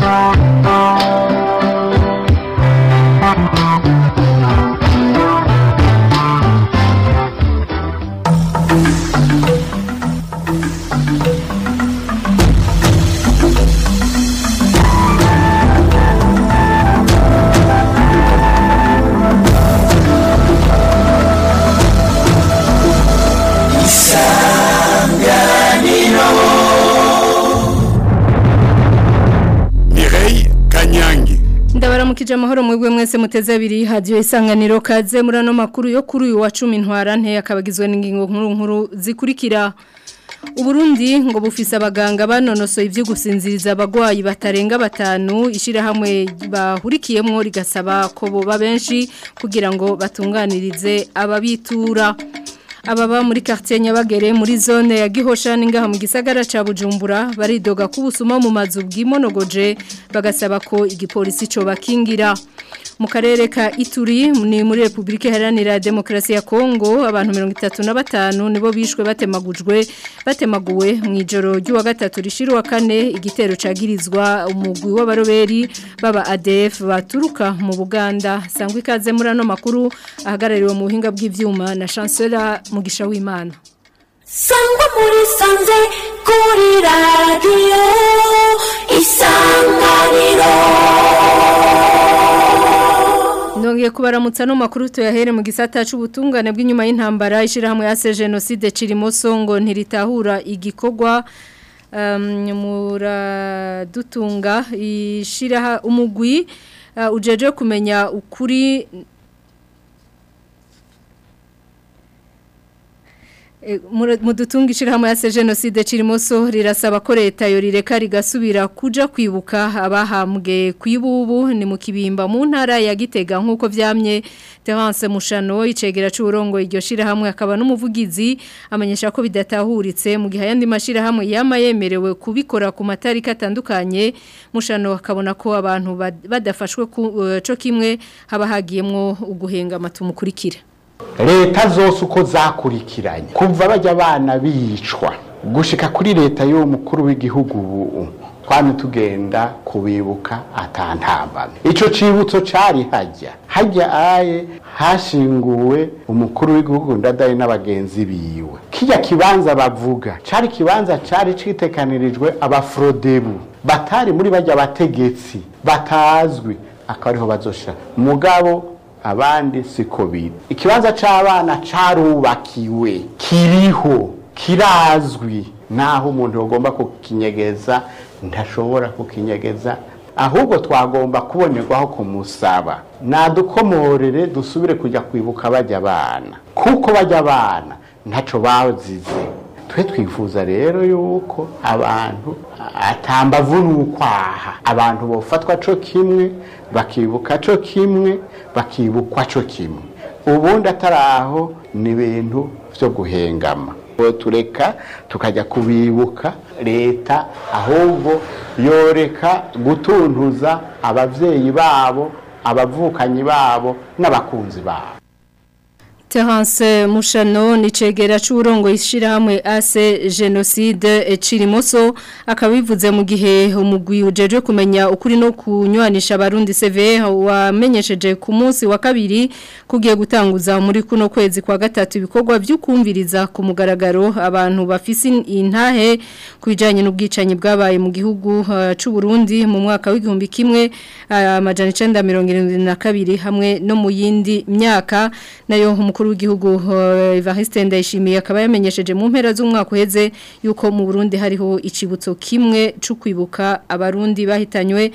Mireille Kanyangi ndabaramukije amahoro mwebwe mwese muteze abiri hadiyo isanganiro kaze muri ano makuru yo kuri uyu wa cumi ntwarante akabagizwe n'ingingo nkuru nkuru zikurikira uburundi ngo bufise abaganga banonosoye ibyo gusinziriza abagwayi batarenga batanu ishyirahamwe bahurikiyemo rigasaba ko boba benshi kugira ngo batunganirize ababitura ababa muri quartier Nyabagere muri zone ya Gihosha ningaha mu gisagara ca Bujumbura baridoga kubusuma mu mazu bw'imonogoje bagasaba ko igipolisi co bakingira mu karere ka Ituri ni muri Republika Iharanira Demokarasi ya Kongo abantu 35 nibo bishwe batemagujwe batemaguwe mu ijoro ry'uwa gatatu rishirwa kane igitero cagirizwa umugwi w'abaroberi baba ADF baturuka mu Buganda sangwa ikaze muri ano makuru ahagarariwe mu buhinga bw'ivyuma na Chancellor Mugisha w'Imana sangwa muri sanze kuri radiyo isanganiro Ndongeye kubaramutsa no makuru tuyahere mu gisata c'ubutungane bw'inyuma y'intambara ishirahamwe yase genocide Cirimoso ngo ntiritahura igikogwa um, muradutunga ishiraha umugwi uh, ujeje kumenya ukuri mudutunga ishirahamwe ya genocide Cirimoso rirasaba ko leta yo rireka rigasubira kuja kwibuka abahambwe kwibubu ni mu kibimba mu ntara ya Gitega nkuko vyamye Terence Mushano icegera c'urongo iryo shirahamwe akaba n'umuvugizi amenyesha ko bidatahuritse mu gihe yandi mashirahamwe yama yemerewe kubikora ku matariki atandukanye Mushano akabona ko abantu badafashwe co kimwe haba hagiyemwo uguhenga amatumukurikira leta zose uko zakurikiranye kuva bajya abana bicwa gushika kuri leta y'uwo mukuru w'igihugu ubu twame tugenda kubibuka atantambana ico cibutso cari hajya hajya aye hashinguwe umukuru w'igihugu ndadaye n'abagenzi biwe kijya kibanza bavuga cari kibanza cari citekanirijwe abafrodebu batari muri bajya bategetsi batazwi akaba ariho bazosha mugabo abandi siko biri ikibanza c'abana carubakiwe kiriho kirazwi naho umuntu agomba kukinyegeza ntashobora kukinyegeza ahubwo twagomba kubonerwaho kumusaba nadukomorere dusubire kujya kwibuka bajya abana kuko bajya abana ntaco bazize twe twifuza rero yuko abantu atambavu n'ukwaha abantu bofatwa co kimwe bakibuka co kimwe bakibukwa co kimwe ubundi ataraho ni ibintu vyo guhengama tureka tukajya kubibuka leta ahubwo yoreka gutuntuza abavyeyi babo abavukanyi babo n'abakunzi babo Terence Mushano ni cegera c'urongo ishirahamwe ase genocide Cirimoso akabivuze mu gihe umugwi ujeje kumenya ukuri no kunywanisha abarundi CV wamenyesheje ku munsi wa kabiri kugiye gutanguza muri kuno kwezi kwa gatatu ibikorwa by'ukumviriza ku mugaragaro abantu bafise intahe kubijanye n'ubwicanyi bwabaye mu gihugu uh, c'u Burundi mu mwaka w'igihumbi kimwe amajana uh, 972 hamwe no mu yindi myaka nayo umukuru w'igihugu Evariste Ndayishimiye akaba yamenyesheje mu mpera z'umwaka uheze yuko mu Burundi hariho icibutso kimwe cyo kwibuka abarundi bahitanywe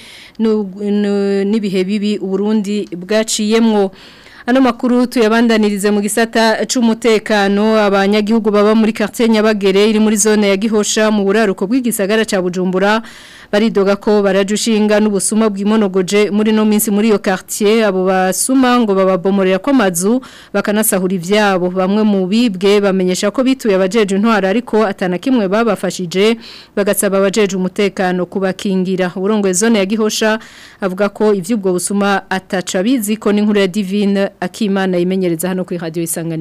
n'ibihe bibi uburundi bwaciyemwo Ano makuru tuyabandanirize mu gisata c'umutekano abanyagihugu baba muri quartier Nyabagere iri muri zone ya Gihosha mu buraruko bw'igisagara ca Bujumbura baridoga ko barajushinga n'ubusuma bw'imonogoje muri no minsi muri iyo quartier abo basuma ngo bababomorera ko mazu bakanasahura ivyabo bamwe mu bibwe bamenyesha ko bituye abajeje intwara ariko atana kimwe babafashije bagasaba abajeje umutekano kubakingira urongoye zone ya Gihosha avuga ko ivy'ubwo busuma ataca bizi ko n'inkuru ya Divine akimana imenyereza hano kuri radio isanganiro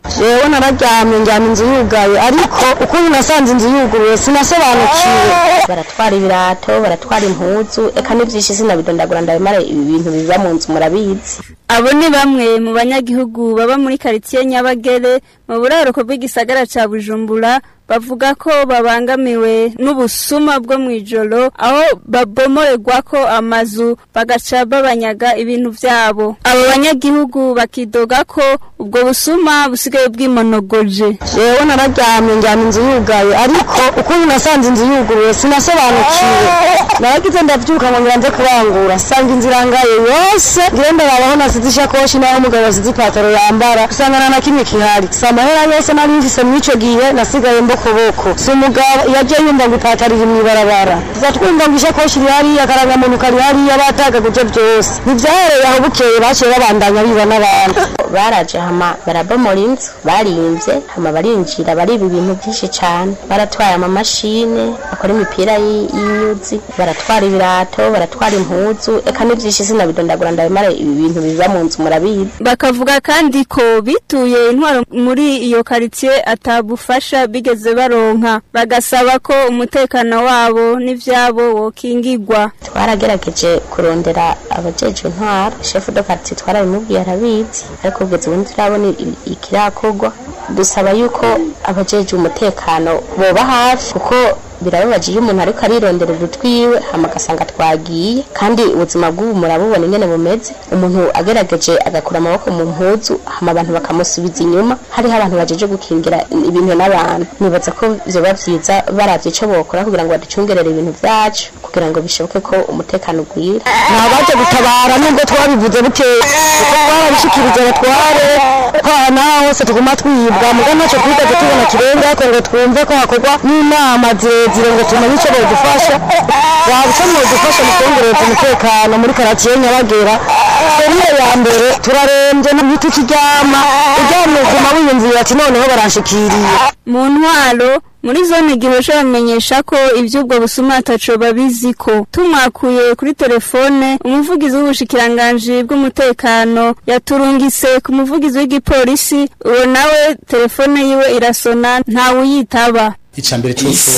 yewe nararyamye njyana inzu yugaye ariko ukuntu nasanze inzu yuguruye sinasobanukiwe baratwara ibirato baratwara impuzu eka n'ivyinshi sinabidondagura ndabimara ibi bintu biba mu nzu murabizi Abo ni bamwe mu banyagihugu baba muri quartier Nyabagere mu buraruko bw'igisagara ca Bujumbura bavuga ko babangamiwe n'ubusuma bwo mwijoro aho babomorerwa ko amazu bagaca babanyaga ibintu vyabo abo banyagihugu bakidoga ko ubwo busuma busigaye bwimonogoje yewe nararyamye njyana inzu yugaye ariko ukuntu nasanze inzu yuguruye sinasobanukiwe naragize ndavyuka ngo ngira nze kurangura sanga inzu irangaye yose ngire ndababaho nasize ishakoshi naho umugabo yasize ipataro yambara usanga nta na kimwe kihari si amahera yose nari mfise mw'ico gihe nasigaye mbokoboko si umugabo yaje yumva ngo ipataro iri mw'ibarabara tuza twumva ngo ishakoshi iri hariya akarangamuntu kari hariya batagaguje byose ntivyahereye aho bukeye baciye babandanya biba n'abantu baraje hama barabomora inzu barimvye hama barinjira bariba ibintu byinshi cane baratwaye amamashine bakora imipira y- y'inyuzi baratwara ibirato baratwara impuzu eka n'ivyinshi sinabidondagura ndabimara ibi bintu biba mu nzu murabizi bakavuga kandi ko bituye intwaro muri iyo quartier atabufasha bigeze baronka bagasaba ko umutekano wabo n'ivyabo wokingirwa twaragerageje kurondera abajeje intwaro shefu do quartier twarabimubwiye arabizi ariko kugeza ubu ntiturabona i- ikirakorwa dusaba yuko abajeje umutekano boba hafi kuko birababaje iyo umuntu ariko arironderera utwiwe hama agasanga twagiye kandi ubuzima bw'ubu murabubona ingene bumeze umuntu agerageje agakura amaboko mu mpuzu hama abantu bakamusubiza inyuma hariho abantu bajeje gukingira ibintu n'abantu nibaza ko vyoba vyiza baravye ico bokora kugira ngo baducungerere ibintu vyacu kugira ngo bishoboke ko umutekano ugwira nta baje gutabara nubwo twabivuze bukeye kuko twarabishikirije abatware ko aha naho hose tuguma twibwa muga ntacyo twigeze tubona kirenga ariko ngo twumve ko hakorwa n'inama zirezire ngo tumenye icyo bodufasha waba icyo mwodufasha mu kongereza umutekano muri karatiye nyabagera seriye ya mbere turarembye n'ibiti kiryama uryamye uguma wiyumvira ati noneho baranshikiriye mu ntwaro muri zone gihosha bamenyesha ko ivy'ubwo busuma ataco babiziko tumwakuye kuri telefone umuvugizi w'ubushikiranganji bw'umutekano yaturungise ku muvugizi w'igipolisi uwo nawe telefone yiwe irasona ntawuyitaba icambere cyose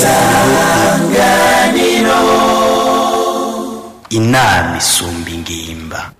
inama isumba ingimba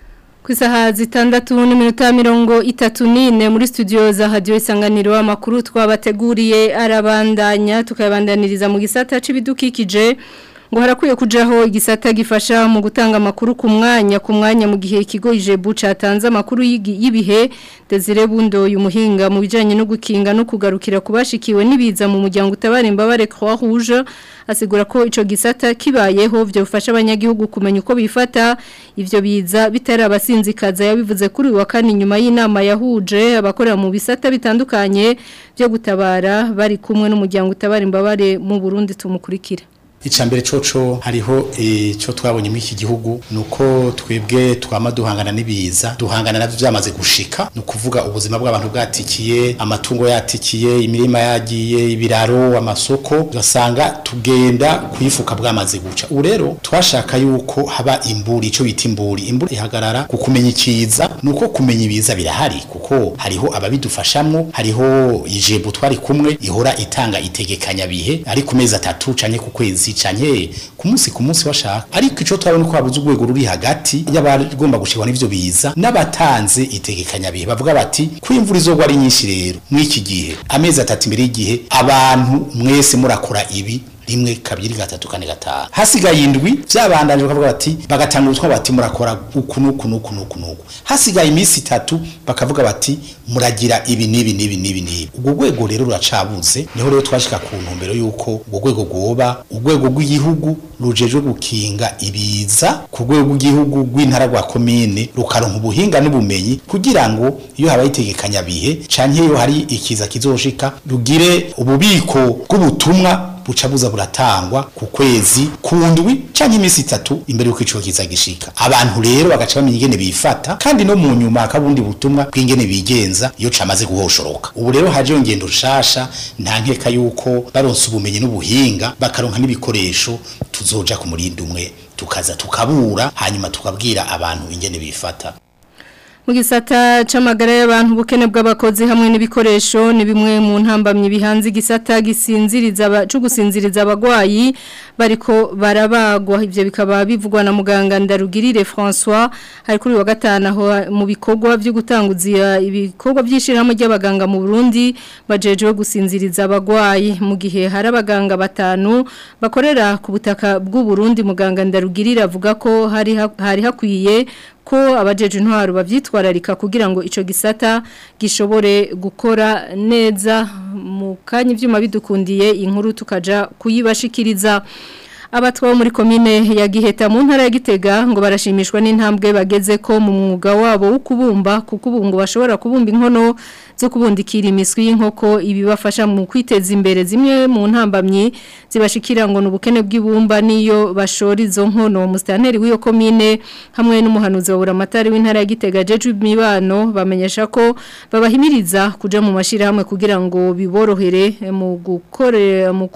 ku isaha zitandatu n'iminota mirongo itatu n'ine muri studio za hadiyo isanganiro amakuru twabateguriye arabandanya tukayabandaniriza mu gisata c'ibidukikije ngo harakwiye kujaho igisata gifasha mu gutanga amakuru ku mwanya ku mwanya mu gihe ikigo ijebu catanze amakuru y'igi- y'ibihe Desire Bundo uyu muhinga mu bijanye no gukinga no kugarukira kubashikiwe nibiza mu muryango utabara imbabare Croix Rouge asigura ko ico gisata kibayeho byo bifasha abanyagihugu kumenya uko bifata ivyo biza bitari abasinzikaza yabivuze kuri uyu wa kane nyuma y'inama yahuje abakorera mu bisata bitandukanye byo gutabara bari kumwe n'umuryango utabara imbabare mu Burundi tumukurikira icambere coco hariho ico twabonye muri iki gihugu nuko twebwe twama duhangana n'ibiza duhangana navyo byamaze gushika no kuvuga ubuzima bw'abantu bwatikiye amatungo yatikiye imirima yagiye ibiraro amasoko ugasanga tugenda kuyifuka bwamaze guca ubu rero twashaka yuko haba imburi ico bita imburi imburi ihagarara ku kumenya ikiza nuko kumenya ibiza birahari kuko hariho ababidufashamwo hariho ijebu twari kumwe ihora itanga itegekanya bihe ari ku mezi atatu canke ku kwezi canke ku munsi ku munsi bashaka ariko ico twabona ko habuze urwego ruri hagati y'abagomba gushikwa n'ivyo biza n'abatanze itegekanya bihe bavuga bati ko imvura izogwa ari nyinshi rero mw'iki gihe amezi atatu imbere y'igihe abantu mwese murakora ibi rimwe kabiri gatatu kane gatanu hasigaye indwi vyabandanje bakavuga bati bagatanga ubutwa bati murakora uku nuku nuku nuku nuku hasigaye iminsi itatu bakavuga bati muragira ibi nibi nibi nibi nibi ubwo rwego rero ruracabuze niho rero twashika ku ntumbero yuko ubwo rwego rwoba urwego rw'igihugu rujejwe gukinga ibiza ku rwego rw'igihugu rw'intara rwa komine rukaronka ubuhinga n'ubumenyi kugira ngo iyo habaye itegekanya bihe canke iyo hari ikiza kizoshika rugire ububiko bw'ubutumwa buca buza buratangwa ku kwezi ku ndwi canke iminsi itatu imbere yuko ico kiza gishika abantu rero bagaca bamenya ingene bifata kandi no mu nyuma hakabundi butumwa bw'ingene bigenza iyo camaze guhoshoroka ubu rero hajeho ngendo nshasha nta nkeka yuko baronse ubumenyi n'ubuhinga bakaronka n'ibikoresho tuzoja ku murindi umwe tukaza tukabura hanyuma tukabwira abantu ingene bifata mu gisata c'amagara y'abantu ubukene bw'abakozi hamwe n'ibikoresho ni bimwe mu ntambamye bihanze igisata gisinziriza cyo gusinziriza abagwayi bariko barabagwa ivyo bikaba bivugwa na muganga Ndarugirire François hari kuri wa gatanu aho mu bikorwa byo gutanguza ibikorwa by'ishirahamwe ry'abaganga mu Burundi bajejewe gusinziriza abagwayi mu gihe hari abaganga batanu bakorera ku butaka bw'u Burundi muganga Ndarugirire avuga ko hari hari hakwiye ko abajeje intwaro bavyitwararika kugira ngo ico gisata gishobore gukora neza mu kanya ivyuma bidukundiye inkuru tukaja kuyibashikiriza abatwa muri komine ya Giheta mu ntara ya Gitega ngo barashimishwa n'intambwe bageze ko mu mwuga wabo wo kubumba kuko ubu ngo bashobora kubumba inkono zo kubundikira imiswi y'inkoko ibibafasha mu kwiteza imbere zimwe mu ntambamyi zibashikira ngo n'ubukene bw'ibumba niyo bashora izo nkono mustanteri w'iyo komine hamwe n'umuhanuzi wa buramatari w'intara ya Gitega Jeju Mibano bamenyesha ko babahimiriza kuja mu mashirahamwe kugira ngo biborohere mu gukore mu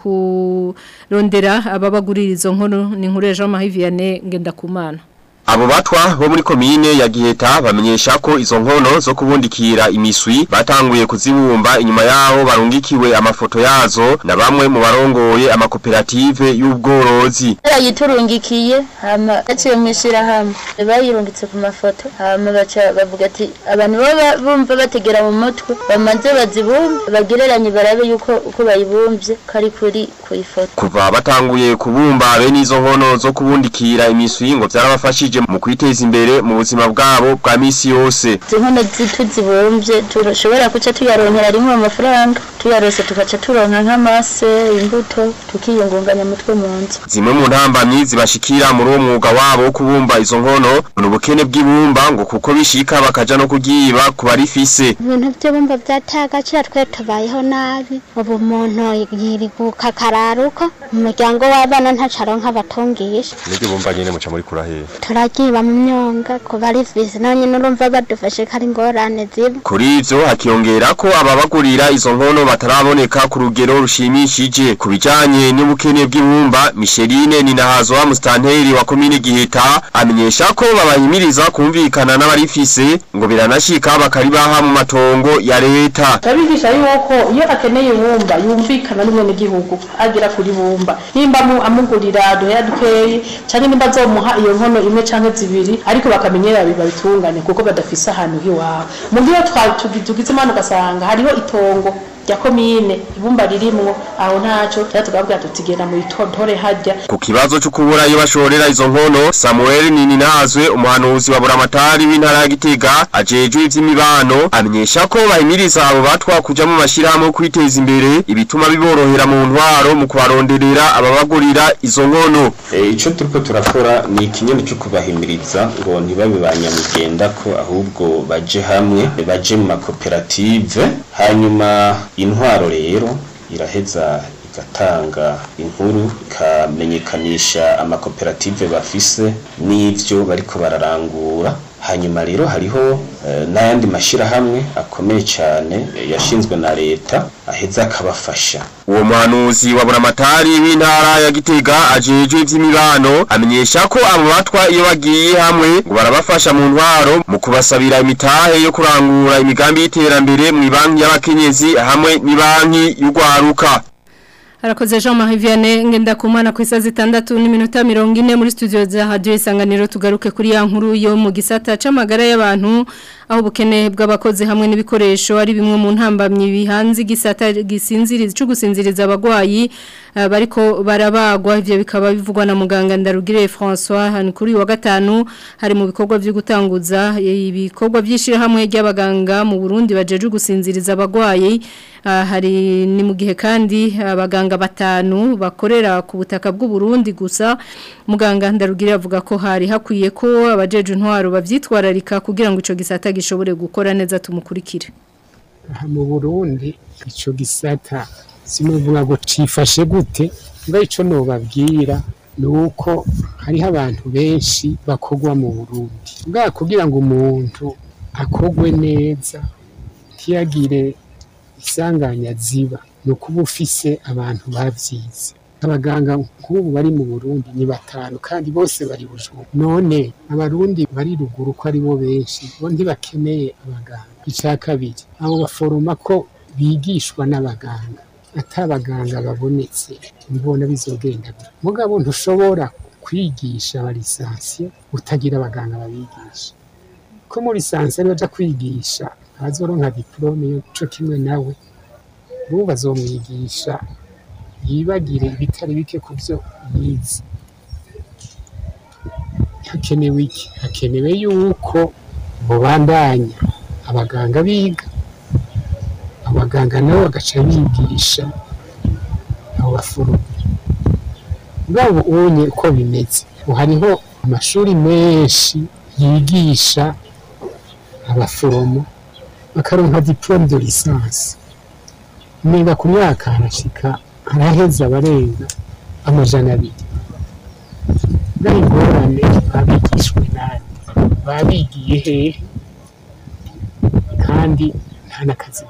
kurondera ababagurira izo nkono ni nkuru ya Jean Marie Vianney Ngendakumana Abo batwa bo muri komine ya Giheta bamenyesha ko izo nkono zo kubundikira imiswi batanguye kuzibumba inyuma yaho barungikiwe amafoto yazo na bamwe mu barongoye amakoperative y'ubworozi. Yayiturungikiye hama yaciye mwishira hamwe bayirungitse ku mafoto hama baca bavuga ati abantu baba bumva bategera mu mutwe bamanze bazibumbe bagereranye barabe yuko uko bayibumbye kari kuri ku ifoto. Kuva batanguye kubumba bene izo nkono zo kubundikira imiswi ngo byarabafashije mu kwiteza imbere mu buzima bwabo bwa misi yose inkono zitu zibumbye turashobora kuca tuyaronkera rimwe amafaranga tuyarose tugaca turonka nk'amase imbuto tukiyungunganya mutwe mu nzu zimwe mu ntambamyi zibashikira muri uwo mwuga wabo wo kubumba izo nkono ni ubukene bw'ibumba ngo kuko bishika bakaja no kugiba ku barifise ibintu by'ibumba byataye agaciro twe tubayeho nabi ubu umuntu yiriguka akararuka umuryango w'abana ntacaronka abatungisha nibyo bumba nyene muca muri kurahe turagiba mu myonga ku barifise naho nyine urumva badufashe ko ari ingorane ziba kuri ivyo hakiyongera ko ababagurira izo nkono bataraboneka ku rugero rushimishije ku bijanye n'ubukene bw'ibumba Micheline Ninahazwa mustanteri wa komine Giheta amenyesha ko babahimiriza kumvikana n'abarifise ngo biranashika bakaribaha mu matongo ya leta Tabigisha yuko iyo akeneye ibumba yumvikana n'umwene gihugu agira kuri bumba nimba amugurira duheya dukeyi canke nimba azomuha iyo nkono imwe canke zibiri ariko bakamenyera babitungane kuko badafise ahantu hiwabo mu gihe tugize imana ugasanga hariho itongo rya komine ibumba ririmwo aho ntaco rero tugabwira tutigenda mu itontore hajya ku kibazo cyo kubura iyo bashorera izo nkono Samuel Nininazwe umuhanuzi wa buramatari w'intara ya Gitega ajejwe ivy'imibano amenyesha ko bahimiriza abo batwa kuja mu mashirahamwe kwiteza imbere ibituma biborohera mu ntwaro mu kubaronderera ababagurira izo nkono ico e, turiko turakora ni ikinyene cyo kubahimiriza ngo ntibabe banyamugenda ko ahubwo baje hamwe baje mu makoperative hanyuma intwaro rero iraheza igatanga inkuru ikamenyekanisha amakoperative bafise n'ivyo bariko bararangura hanyuma rero hariho e, n'ayandi mashirahamwe akomeye cyane yashinzwe na leta aheza akabafasha uwo muhanuzi wa buramatari w'intara ya Gitega ajejwe ivy'imibano amenyesha ko abo batwa iyo bagiye hamwe ngo barabafasha mu ntwaro mu kubasabira imitahe yo kurangura imigambi y'iterambere mu banki y'abakenyezi hamwe n'ibanki y'ugwaruka Harakoze Jean Marie Vianney ngenda kumana ku isazi 6 n'iminota 40 muri studio za Radio Isanganiro tugaruke kuri ya nkuru yo mu gisata c'amagara y'abantu aho ubukene bw'abakozi hamwe n'ibikoresho ari bimwe mu ntambamye bihanze gisata gisinziriza cyo gusinziriza abagwayi uh, bariko barabagwa ivyo bikaba bivugwa na muganga Ndarugire François hani kuri wa gatanu hari mu bikorwa byo gutanguza ibikorwa byishira hamwe ry'abaganga mu Burundi bajeje gusinziriza abagwayi uh, hari ni mu gihe kandi abaganga batanu bakorera ku butaka bw'u Burundi gusa muganga Ndarugire avuga ko hari hakwiye ko abajeje intwaro bavyitwararika kugira ngo ico gisata gishobore gukora neza tumukurikire aha mu Burundi ico gisata sinuvuga ngo cifashe gute ngo ico nobabwira nuko hariho abantu benshi bakogwa mu Burundi bwa kugira ngo umuntu akogwe neza ntiyagire isanganya ziba ni ukuba ufise abantu babyize abaganga nk'ubu bari mu Burundi ni batanu kandi bose bari bujumbura none abarundi bari ruguru ko ari bo benshi bo ntibakeneye abaganga icya kabiri abo baforoma ko bigishwa n'abaganga atabaganga babonetse mbona bizogenda gute mugabo ntushobora kwigisha abalisansiye utagira abaganga babigisha ko muri lisansiye baja kwigisha abazoronka diplome yo co kimwe nawe ubu bazomwigisha yibagire ibitari bike ku byo yize hakenewe iki hakenewe yuko mubandanya abaganga biga abaganga nabo bagaca bigisha abo baforomo ubwabo ubonye uko bimeze ubu hariho amashuri menshi yigisha abaforomo bakaronka diplome de licence niga ku myaka harashika haraheza abarenga amajana abiri bwa ingorane babigishwe nande babigiye hehe kandi nta n'akazi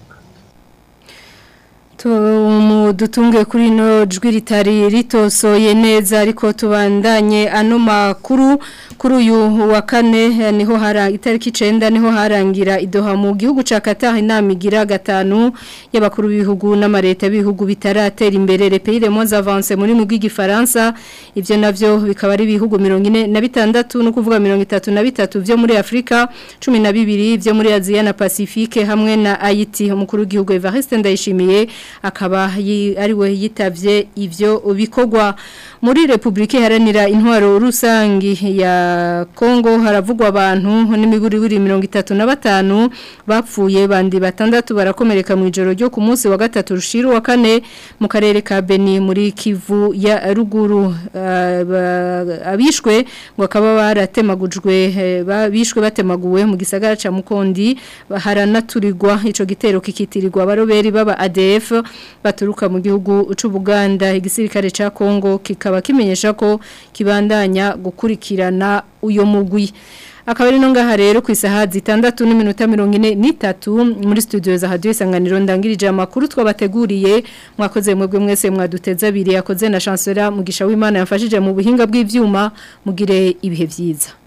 dutunge kuri no jwi ritari ritosoye neza ariko tubandanye ano makuru kuri uyu wa kane niho hara itariki 9 niho harangira idoha mu gihugu ca Qatar inama igira gatanu y'abakuru b'ibihugu n'amareta b'ibihugu bitaratera imbere les pays les moins avancés muri mu bw'igifaransa ivyo navyo bikaba ari ibihugu 46 no kuvuga 33 vyo muri Afrika 12 vyo muri Asia na Pacifique hamwe na Haiti umukuru w'igihugu Evariste Ndayishimiye akaba ariwe yitavye ivyo bikorwa muri Republika Iharanira Intwaro Rusangi ya Kongo haravugwa abantu n'imiburi 35 bapfuye bandi batandatu barakomereka mu ijoro ryo ku munsi wa gatatu rushiru wa kane mu karere ka Beni muri Kivu ya ruguru uh, abishwe ngo akaba baratemagujwe babishwe batemaguwe mu gisagara ca Mukondi haranaturirwa ico gitero kikitirirwa baroberi baba ADF baturuka mu gihugu c'Ubuganda igisirikare ca Kongo kikaba kimenyesha ko kibandanya gukurikirana uyo mugwi akaba ari no ngaha rero ku isaha zitandatu n'iminota mirongo ine n'itatu muri studio za hadiyo isanganiro ndangirije amakuru twabateguriye mwakoze mwebwe mwese mwaduteza abiri yakoze na chancellor mugisha w'imana yafashije mu buhinga bw'ivyuma mugire ibihe byiza